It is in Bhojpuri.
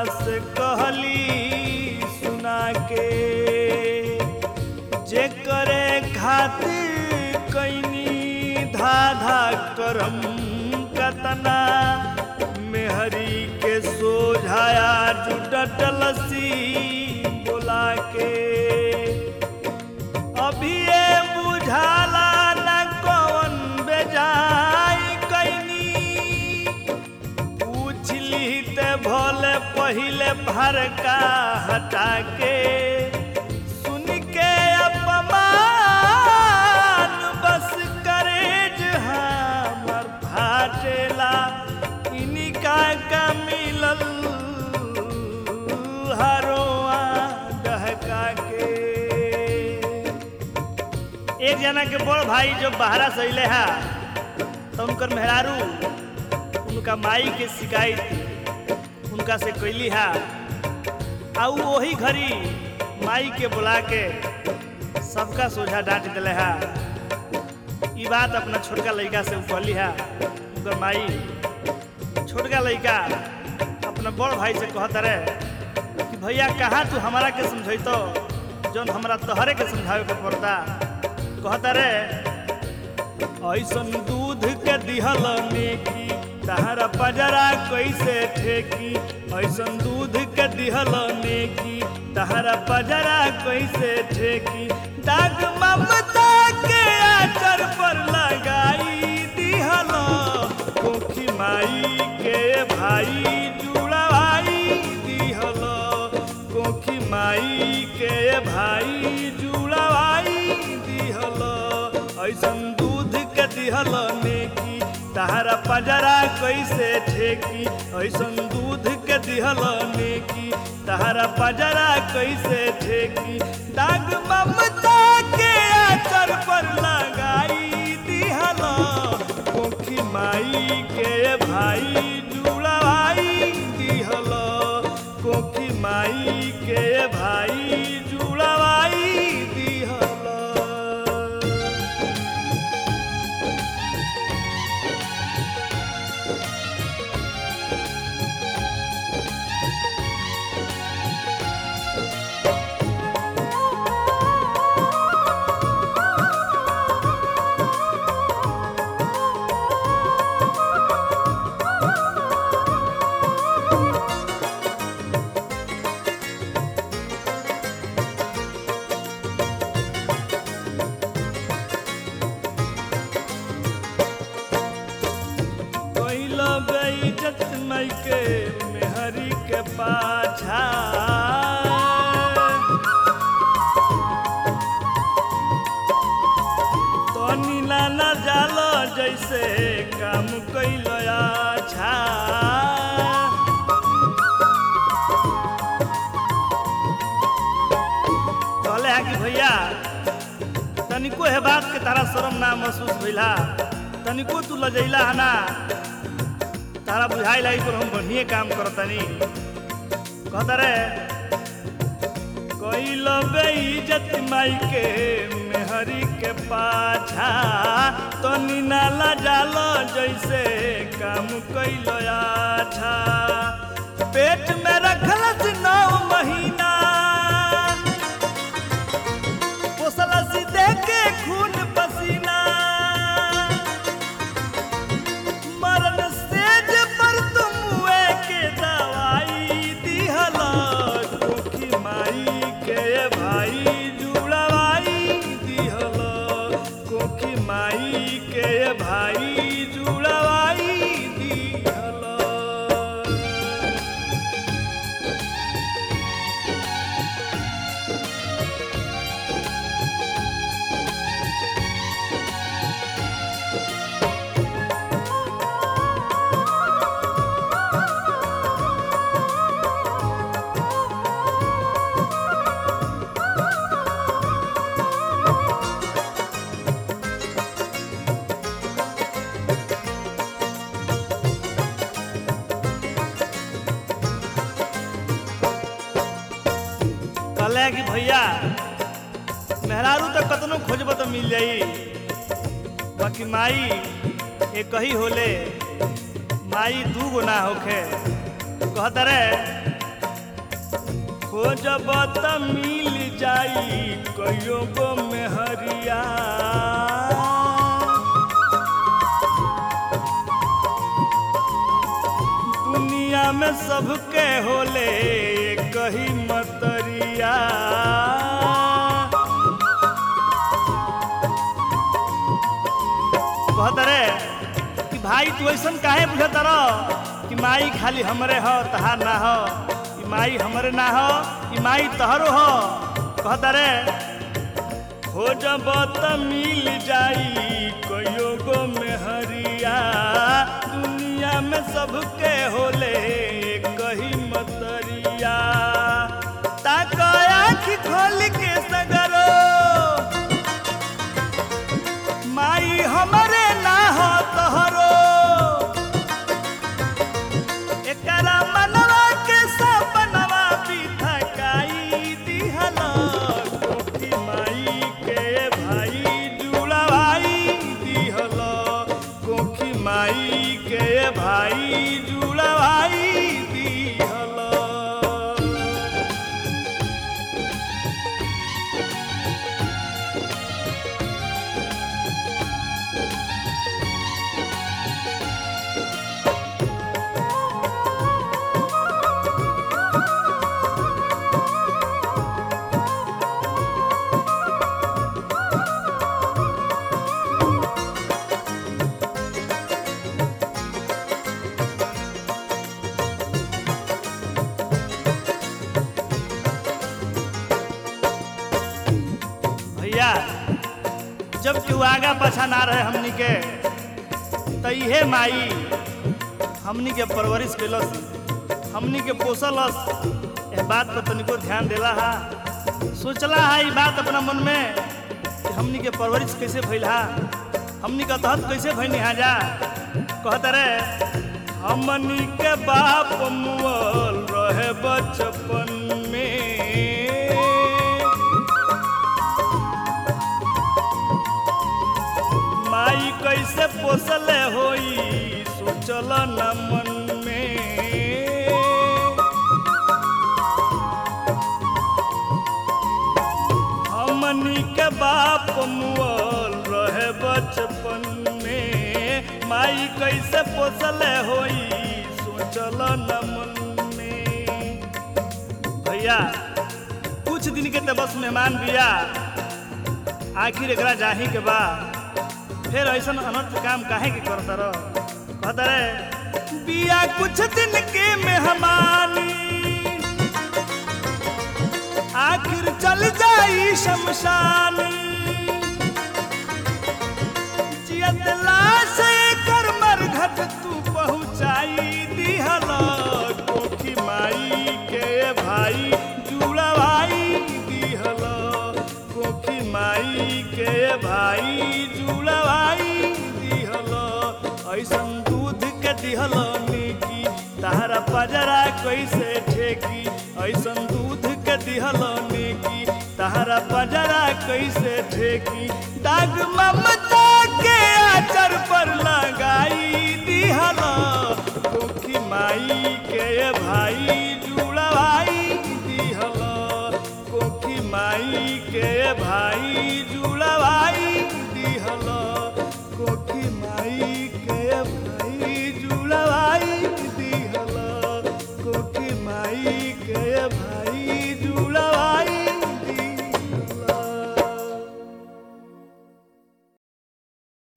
से कहली सुना के जे करे खातिर कैनी धाधा करम कतना मेहरी के सोझाया जुटलसी बोला के अभी ये बुझाला न कौन बेजाई कैनी पूछली ते भोले पहिले भरका हटा के सुन के अपमान बस करेज हमर फाटेला इनिका का मिलल हरोआ डहका के एक जना के बड़ भाई जो बाहरा से अले है तो उनकर मेहरारू उनका माई के शिकायत उनका से कैली है आ उ वही घड़ी माई के बुला के सबका सोझा डांट दिले है ई बात अपना छोटका लड़का से उ कहली है उनकर माई छोटका लड़का अपना बड़ भाई से कहत रहे कि भैया कहाँ तू हमारा के समझैतो जौन हमरा तोहरे के समझावे के पड़ता कहता रे ऐसन दूध के दिहल नेकी तहरा पजरा कैसे ठेकी ऐसन दूध के दिहल नेकी तहरा पजरा कैसे ठेकी दाग ममता के आचर पर लगाई दिहल कोखी माई के भाई जुड़वाई दिहल कोखी माई के भाई जुड़वाई दिहल ऐसन दूध के दिहल नेकी तहरा पजरा कैसे ठेकी ऐसन दूध के दिहल नेकी तहरा पजरा कैसे ठेकी दाग ममता के आचर पर लगाई दिहल कोखी माई के भाई जुड़वाई दिहल कोखी माई के भाई जुड़वाई दिहल कैल बेइज्जत मई के मेहरी के पाछा तनी नाना जाल जैसे काम कैल अच्छा कहले है कि भैया तनिको है बात के तारा शर्म ना महसूस भइला तनिको तू लजैला है ना तारा बुझाई लाई पर हम बढ़िए काम करतनी कहता रे कैल बेइज्जत माई के मेहरी के पाछा तनी नाला जाल जैसे काम कैल अच्छा पेट में रखलस नौ महीना पोसलस देके खून पसीना मरण सेज पर तुम हुए के दवाई दिहल कोखी माई के भाई जुड़वाई दिहल कोखी माई के भाई जुड़वाई दिहल कहले कि भैया मेहरारू तो कतनो खोजब तो मिल जाई बाकी माई एक ही होले माई दू गो ना होखे कहत रे खोजब त मिल जाई कहियो गो मेहरिया दुनिया में सबके होले कही मतरिया कहत रे कि भाई तू ऐसन काहे बुझत रह कि माई खाली हमरे हो तहार ना हो ई माई हमरे ना हो ई माई तहरो हो कहत रे खोजब त मिल जाई कहियो गो मेहरिया दुनिया में सबके होले कही मतरिया ताक आँखी खोल के सगरो माई हमरे ना हो तोहरो एकरा मनवा के सपनवा बिथकाई दिहला कोठी माई के भाई जुड़वाई दिहला कोठी माई के भाई जुड़वाई दिहला भैया जब केहू आगा पाछा ना रहे हमनी के त इहे माई हमनी के परवरिश कैलस हमनी के पोसलस एह बात पर तनिको ध्यान देला हा सोचला हा ई बात अपना मन में कि हमनी के परवरिश कैसे भइल हा हमनी का तहत कैसे भइनी हा जा कहत रे हमनी के बाप मुअल रहे बचपन में माई कैसे पोसले होई सोचल न मन में हमनी के बाप मुअल रहे बचपन में माई कैसे पोसले होई सोचल न मन में भैया कुछ दिन के तो बस मेहमान बिया आखिर एकरा जाही के बा फिर ऐसा अनर्थ काम काहे के करता रह कहता रे बिया कुछ दिन के मेहमानी आखिर चल जाई शमशानी जियत लाश कर मरघट तू पहुँचाई दिहला कोठी माई के भाई जुड़वाई दिहला कोठी माई के भाई जुड़वाई दिहला ऐसन दूध के दिहला नेकी तारा पजरा कैसे ठेकी ऐसन दूध के दिहला नेकी तारा पजरा कैसे ठेकी दाग ममता के आचर पर लगाई दिहला कोठी माई के भाई